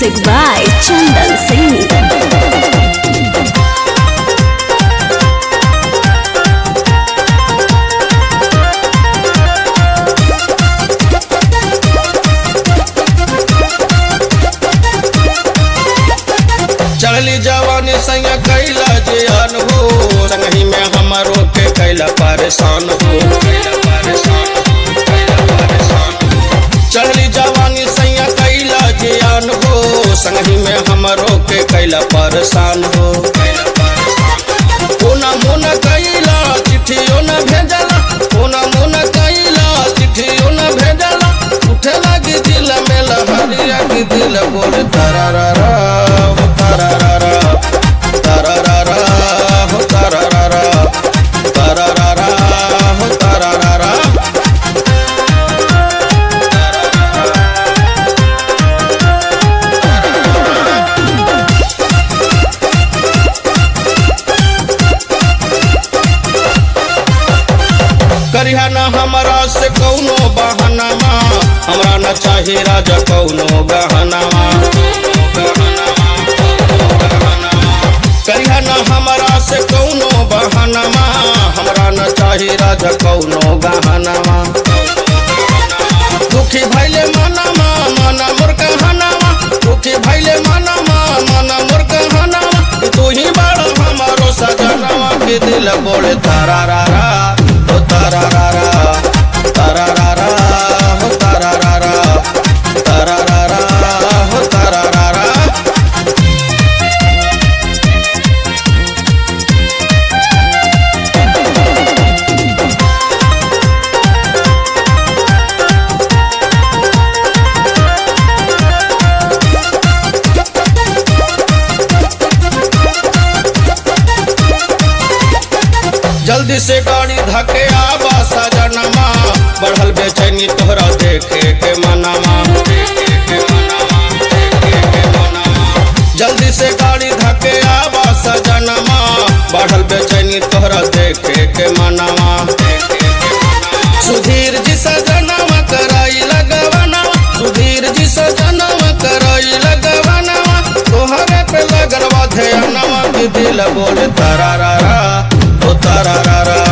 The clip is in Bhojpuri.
Music by Chandan Singh. चढ़ली जवानी संग कैला जे अनहो संगही में हमारो के कैला परेशान हो कैला परेशान हो, कैला परेशान हो। चढ़ली जवानी संग कैला जे अनहो संगही में हमारो के कैला परेशान हो कैला परेशान हो। कोना मोना कैला चिट्ठियों न भेजला कोना मोना कैला चिट्ठियों न भेजला उठे लगी दिल में लहरिया की दिल बोले तरारा हो तरारा तरारा हो तरारा तरारा हो तरारा करिहा न हमरा से कौनो बहानामा हमरा न चाहे राजा कौनो गहनामा करिहा न हमरा से कौनो बहानामा हमरा न चाहे राजा कौनो गहनामा दुखी भैले मनामा मना मोर कहनामा दुखी भैले मनामा मना मोर कहनामा तू ही बड़ हमारो सजनामा के दिल बोले तारा रा रा हो तारा रा रा तारा रा रा हो तारा रा रा तारा रा रा हो तारा रा रा जल्दी से गाड़ी धके आबा सजनमा बढ़ल बेचैनी तोहरा देखे के मनामा देखे के मनामा, देखे के मनामा। जल्दी से गाड़ी धके आबा सजनमा बढ़ल बेचैनी तोहरा देखे के मनामा देखे के मनामा। सुधीर जी सजनवा कराई लगवनवा सुधीर जी सजनवा कराई लगवनवा तोहरे पे लगरवा ध्यानवा की दिल बोले तारा रा रा ओ तारा रा रा